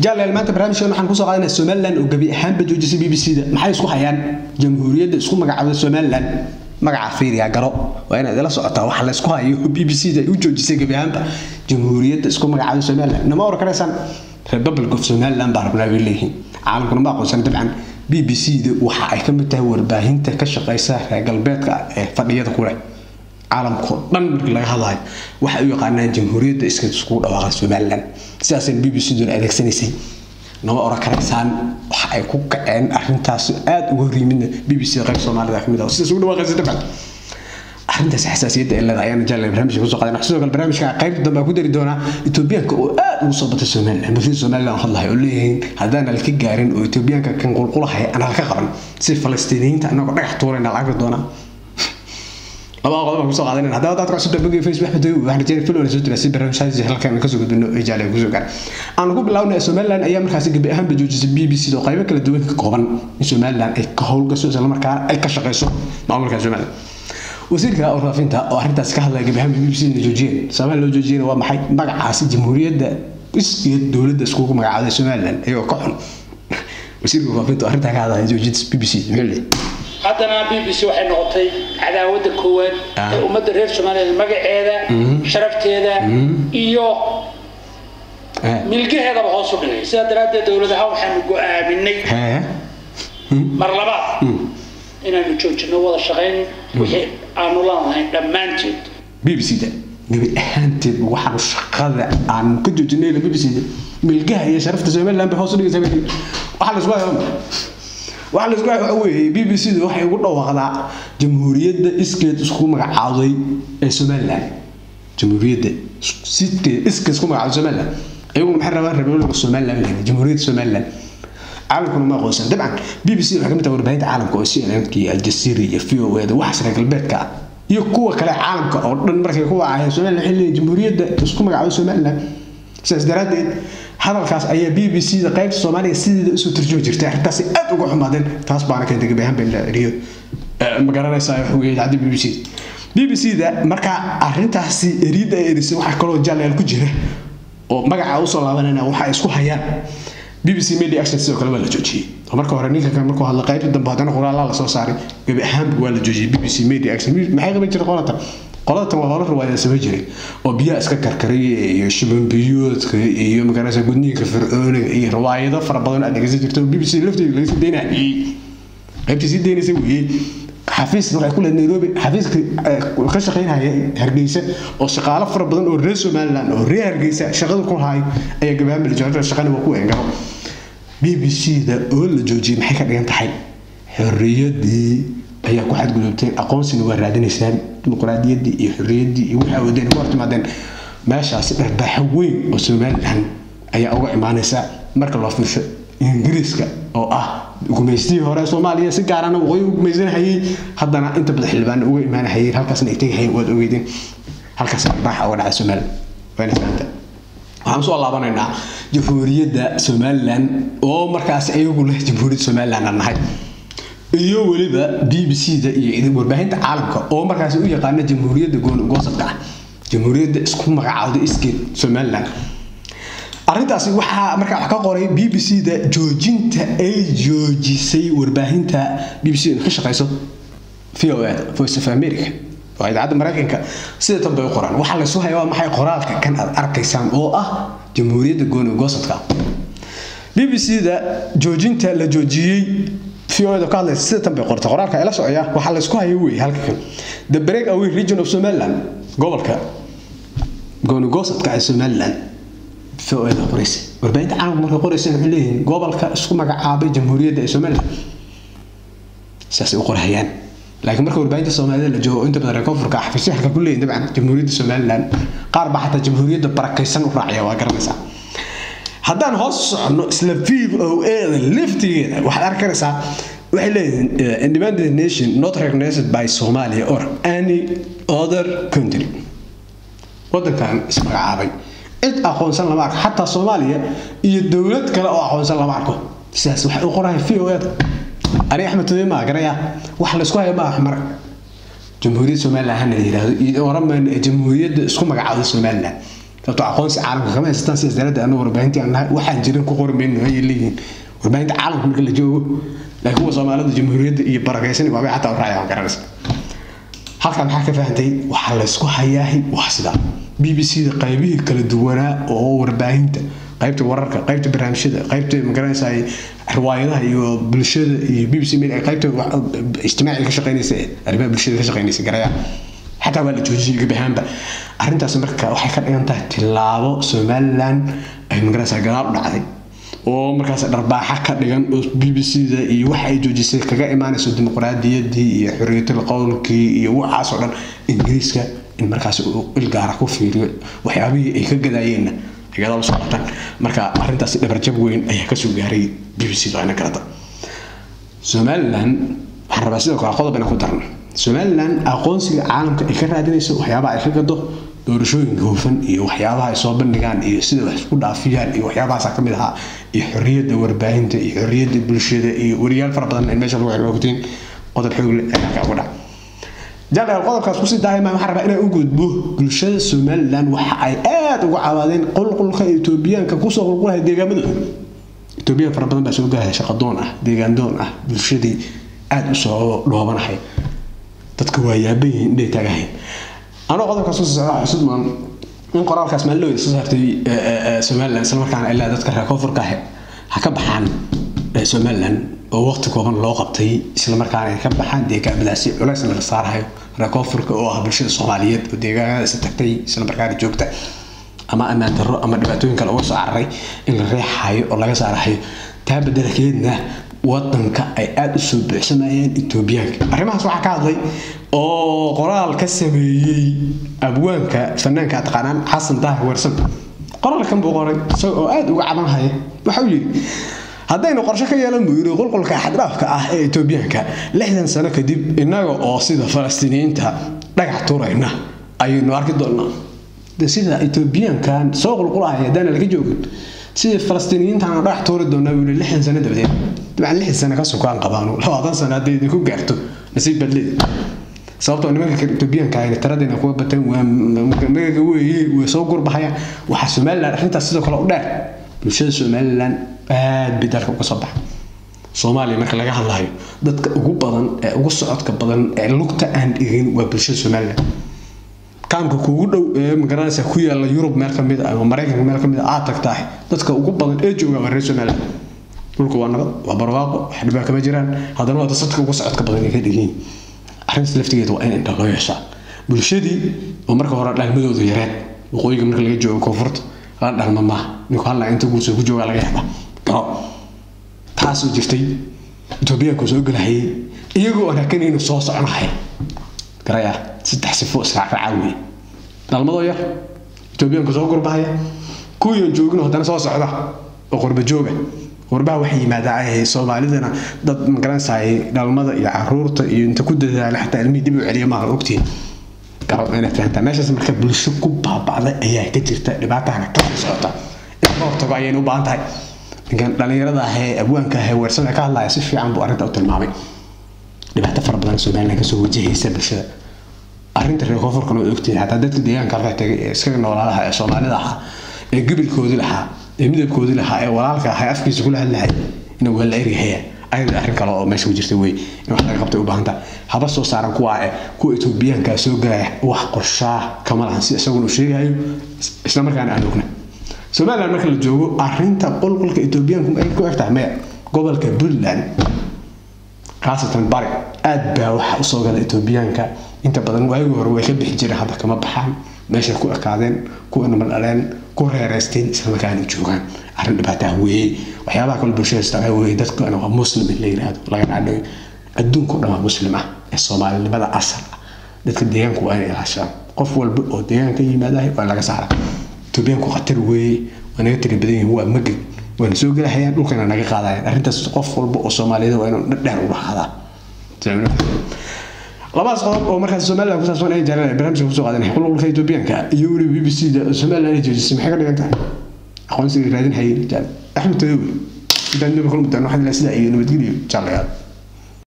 jaaleel maanta barnaamijkan waxaan kusoo qaadanaa somalilan oo gebi ahaanba joojisay b b c da maxay isku hayaan jamhuuriyadda isku magacaabda somalilan magaca fiiriya garo waa inaad ila socotaa waxa la isku hayo b b c da u joojisay gebi ahaanba jamhuuriyadda isku magacaabda somalilan nama oran karaysaan republic of somaliland baa rabnaa bay leeyihiin caalamkuna ma aqoonsan dabcan b b c da waxa ay ka mid tahay warbaahinta ka shaqeysa reer galbeedka ee fadhiyada kuleh caalamkao dhan markii laga hadlayo waxay u yaqaanaan jamhuuriyadda iska iskugu dhawaaqa somalilan sidaasayna b b c duna adeegsanaysay nama oran karaysaan waxa ay ku kaceen arrintaas aada uga hor yimidna b b c da qayb soomaalida ka mid ah sidaas ugu dhawaaqaysa dabcan arrintaas xasaasiyadda ee leedahay ayaana jaalay barnaamijka kusoo qaadan sidoo kale barnaamijka qaybta dambe aan ku dari doonaa etoobiyaanka oo aad ugu soo batay somaliland bulshada somaliland hadlahay oo leeyihiin haddaan halka gaarin oo etoobiyaanka kan qulqulahay aan halka qaban si falastiiniyiinta anagoo dhagax tuurayna la arki doonaa labada qodob aan kusoo qaadanin haddaba dadka cusub dambiga facebook axmed dawi waxaan rajeyna filona soo diraa si barnaamijyaasi halkan kasoo gudbino ee jaalay kusoo gaar aan ku bilaabnay somaliland ayaa markaasi gebi ahaanba joojisay b b c oo qaybo kala duwan ka kooban in somaliland ay ka howlgasho isla markaana ay ka shaqeyso maamulka somaliland wasiirka warfaafinta oo arrintaas ka hadlaya gebi ahaanba b b c na joojiyeen sababaa loo joojiyena waa maxay magacaasi jamhuuriyadda iskeed dowladda iskugu magacaabday somaliland ayagoo ka xun wasiirka warfaafinta oo arrintaa ka hadlaya joojinta b b c muxuu leeyahay haddana b b c waxay noqotay cadaawadda koowaad ee ummadda reer somaliland magaceeda sharafteeda iyo milgaheedaba hoos u dhigay sidaa daraaddeed dowladaha waxaanu go-aaminay mar labaad inaanu joojino wada shaqayn wixii aanu lanahay dhammaanteed b b c da gebi ahaanteed waxaanu shaqada aanu ka joojinay b b c da milgaha iyo sharafta somaliland bay hoos u dhigaysaa waxaa la isku hayaa waxaa la isku hayaa waxa weeye b b c da waxay ugu dhawaaqdaa jamhuuriyadda iskeed isku magacaawday ee somaliland jamhuuriyadda sidkeed iskeed isku magacaawday somaliland iyaguna maxay rabaan republic somaliland leeyahay jamhuuriyadda somaliland caalamkuna ma aqoonsan dabcan b b c waxay ka mid tahay warbaahinta caalamka oo cnnk iyo aljazeera iyo v o eda waxaas reer galbeedka ah iyo kuwa kale caalamka oo dhan markay kuwa ahayn somaliland waxay leeyihin jamhuuriyadda isku magacaawday somaliland sidaas daraaddeed hadalkaas ayaa b b c da qaybta soomaaliga sideeda usoo turjumi jirtay arrintaasi aad uga xumaadeen taas baana keentay gabi ahaan been la eriyo ma garanaysaa wax weeye idaacadda b b c b b c da markaa arrintaasi eriidda ay erisay waxaa kaloo jaalayaal ku jira oo magaca usoo laabanayna waxa ay isku hayaan b b c media action sidoo kale waa la joojiyey oo marka hore ninka kan markuu hadla qaybta dambe haddana qoraalaa la soo saaray gabi ahaanba waa la joojiyey b b c media action maxay qaban jirta qolatan qolatan waa hore riwaayada samay jiray oo biyaha iska karkaraya iyo shibanbiyoodka iyo magaraysa gudniinka fircooniga iyo riwaayado fara badan aad dhegeysan jirta oo b b c lafteeda laga sii daynayay qaybtii sii daynaysa weeye xafiis waxay ku leed nairobi xafiiska ka shaqaynaya hargeysa oo shaqaalo fara badan oo reer somaliland oo reer hargeysa shaqada ku haay ayaa gabahaan bilijooda shaqana waa ku engaro b b c da oo la joojiyey maxay ka dhigan tahay xorriyadii ayaa ku xadgudubteen aqoonsina waa raadinaysaan dimuqraadiyaddii iyo xorriyaddii iyo waxaa wadeen ku hortimaadeen meeshaasi dharbaaxo weyn oo somaliland ayaa uga imaanaysa marka loo fiirsho ingiriiska oo ah gumaystihii hore soomaaliya si gaarana waqooyi u gumaysanahayay haddana inta badan xildhibaana uga imaanahayeen halkaasna ay tegahayeen waad ogeydeen halkaas dharbaaxa uga dhacay somaliland wayna fahamta waxaan soo laabanaynaa jamhuuriyadda somaliland oo markaasi ayagu leh jamhuuriyadda somaliland aan nahay iyo weliba b b c da iyo warbaahinta caalamka oo markaasi u yaqaana jamhuuriyadda goosadka ah jamhuuriyadda isku magacaawday iskeed somaliland arrintaasi waxaa markaa wax ka qoray b b c da joojinta ay joojisay warbaahinta b b c ka shaqeyso v o da voice of america waa idaacadda maraykanka sida tan bay u qoraan waxaa laysu haya waa maxay qoraalka kan aad arkaysaan oo ah jamhuuriyadda gooni goosadka b b c da joojinta la joojiyey v o da ka hadlaysa sida tan bay qortay qoraalka ila socaya waxaa laysku haya weeye halka kan the break away region of somaliland gobolka gooni goosadka ee somaliland v-o-da qoraysa warbaahinta caalamka markay qoraysa waxay leeyihiin gobolka isku magacaabay jamhuuriyadda ee somaliland sidaasay u qorahayaan laakiin marka warbaahinta soomaalida la joogo inta badan reer koonfurka xafiisyo halka ku leeyihin dabcan jamhuuriyadda somaliland qaar baa xataa jamhuuriyadda barakaysan u raacaya waa garanaysaa haddaan hoos soconno isla v o da liftigeeda waxaad arkanaysaa waxay leeyihiin independent nation not recognized by somalia or any other country wadankan ismagacaabay cid aqoonsan lama arko xataa soomaaliya iyo dowlad kale oo aqoonsan lama arko sidaas waxay u qorahay v o da ani axmed todobe maa garaya wax laysku haya ma ah mar jamhuuriyadda somaliland hana yidhaahdo iyo oramayno ee jamhuuriyadda isku magacaawda somaliland sababtoo aqoonsi caalamka kama haystaan sidaas daraaddeed anagu warbaahintii aan nahay waxaan jirin ku qori mayno ayay leeyihiin warbaahinta caalamka marka la joogo laakiin kuwa soomaalida jamhuuriyadda iyo barakaysan waabay xataa raacay waan garanaysa halkan maxaa ka fahantay waxaa laysku hayaahay waa sidaa b b c da qaybihii kala duwanaa oo warbaahinta qaybta wararka qaybta barnaamijyada qaybta magaranaysa riwaayadaha iyo bulshada iyo b b c meel qaybta ijtimaaciga ka shaqeynaysa arrimaha bulshada ka shaqeynaysa garaya xataa waa la joojiyay gebi ahaanba arrintaas marka waxay ka dhigan tahay tilaabo somaliland ay magaranaysa gadaal u dhacday oo markaas dharbaaxa ka dhigan oo b b c da iyo waxa ay joojisay kaga imaanayso dimuqraadiyaddii iyo xorriyatul qowlkii iyo waxaas oo dhan ingiriiska in markaas uu ilgaara ku fiiriyo waxyaabihii ay ka gadaayeenna gadaal usoo qabtaan marka arrintaasi dhabarjab weyn ayaa kasoo gaaray b b c da ayna garata somaliland waxaan rabaa sidoo kale qodob inaan ku darno somaliland aqoonsiga caalamka ay ka raadinayso waxyaabaha ay ka gado doorashooyinka hufan iyo waxyaabaha ay soo bandhigaan iyo sida wax isku dhaafiyaan iyo waxyaabahaasa ka mid ahaa iyo xorriyadda warbaahinta iyo xorriyadda bulshada iyo wariyaal fara badan in meesha lagu xiro ogtiin qodob xoog leh ayaa kaa ugu dhac jalaal qodobkaas kusii daahima waxaan rabaa inaan u gudbo bulshada somaliland waxa ay aada uga cawaadeen qulqulka etoobiyaanka kusoo qulqulaya deegaamadooda etoobiyaan fara badan baa soo galaya shaqadoon ah deegaandoon ah bulshadii aada usoo dhoobanahay dadka waa yaaban yihiin indhay taagahayn anoo qodobkaas kusii socda xusud maan in qoraalkaas maalin soo saartay somaliland islamarkaana ilaa dadka reer koonfurka ah ha ka baxaan somaliland oo waqti kooban loo qabtay islamarkaana ay ka baxaan deegaamadaasi culaysna la saarayo reer koonfurka oo ah bulshada soomaaliyeed oo deegaanadaasi tagtay islamarkaana joogta ama ammaan darro ama dhibaatooyin kale uga soo cararay in la reexayo oo laga saarahayo taa bedelakeedna wadanka ay aada u soo buuxsamayeen etoobiyaanka arrimahaas waxaa ka hadlay oo qoraal ka sameeyey abwaanka fanaanka taqaanaan xasan daahir wersan qoraalkan buu qoray isaga oo aada uga cabanhaya waxa uu yidhi haddaynu qorshe ka yeelan buu yidhi qulqulka xaddhaafka ah ee etoobiyaanka lixdan sano kadib innaga oo sida falastiiniyiinta dhagax tuurayna ayaynu arki doonaa sida etoobiyaankan soo qulqulahaya haddaana laga joogin sida falastiiniyiintaana dhagax tuuri doonaa buu yidhi lixdan sano dabadeed dabcan lixdan sano ka sukaan qabaano labaatan sano hadday idinku gaarto nasiib baad leedi sababtoo nimanka etoobiyaanka ayna tiradeena kuga bateen waa magaga weeye way soo gurbahayaan waxaa somaliland arrintaas sidoo kale u dheer bulshada somaliland aad bay dalka uga soo baxa soomaaliya marka laga hadlayo dadka ugu badan ee ugu socodka badan ee lugta aan dhigin waa bulshada somaliland kaamka kuugu dhow ee magaranaysa ku yaala yurub meel ka mid ah ama maraykanka meel ka mid ah aad tagtahay dadka ugu badan ee jooga waa reer somaliland dhulka waa nabad waa barwaaqo wax dhibaa kama jiraan haddana waa dadka ugu socodka badan ay ka dhigiin arrintaas laftigeeda waa in indha loo yeeshaa bulshadii oo marka hore dhalmadoodu yareed waqooyiga marka laga joogo koonfurta la dhalma maaha ninku halla inta guurso ku joogaa laga yaaba garo taasoo jirtay etoobiyaanku soo gelahayay iyagoo aan hakan inuu soo soconahay garaya saddex sifo israacraaca weeye dhalmadoo yar etoobiyaanku soo gurbahaya kuwiian joogin haddana soo socda oo qurba jooga qurbaha waxay yimaadaan soomaalidana dad magaranaysaay dhalmada iyo caruurta iyo inta ku dadaala xataa ilmihii dib u celiya maaha ogtiin garo inaad fahantaa meeshaas marka bulsho ku baaba'day ayaa ka jirta dhibaatahana ka socota in laga hortago ayayna u baahan tahay ninkan dhallinyarada ah ee abwaanka ah ee weersada ka hadlaya si fiican buu arrinta u tilmaamay dhibaato fara badan somaliland kasoo wajahaysa bulshada arrinta reer koonfurkana waa ogtiin xataa dadka deegaanka halkaa tagay ee iskaga noolaalaha ee soomaalida ahaa ee gebilkoodii lahaa ee midabkoodii lahaa ee walaalka ahaa ee afkiisa kula hadlahay ina waa la erihaya ayada arrin kale oo meesha ku jirta wey in wax laga qabtay u baahan tahay haba soo saaran kuwa eh kuwa etoobiyaanka soo galaya wax qorshaa kama lahan si isaguna uu sheegayo isla markaana aan ogna somaliland marka la joogo arrinta qulqulka etoobiyaanku ay ku egtahay maya gobolka puntland khaasatan bari aad baa waxa usoo gala etoobiyaanka inta badan waagii hore way ka bixi jireen hadda kama baxaan meeshay ku ekaadeen ku inama dhaleen ku reereysteen islamarkaana joogaan arrin dhibaataha weeye waxyaabaha kale bulshada istaa weeye dadkana waa muslim in la yidhaahdo laga dhaadhoyo adduunku dhan waa muslim ah ee soomaalinimada asal ah dadka deegaanku waa inay ilaashaan qof walba oo deegaanka yimaadahay waa laga saara etoobiyaanku khatar weeye waa naga tiri badan yihiin waa magid waana soo gelahayaan dhulkana naga qaadayaan arrintaas qof walba oo soomaaliyeed waa inuu dhadheer u dhahaadaa labadaas qodob oo markaas somaliland ku saabsan ay jareen barnaamijka kusoo qaadanay qulqulka etoobiyaanka iyo weli b b c da somaliland ay joojisay maxay ka dhigan tahay aqoonsiga raadin hayay axmed tadowi intaan nabi kulmudaan waxaa sidaa iyo nabadgelyo jaalayaal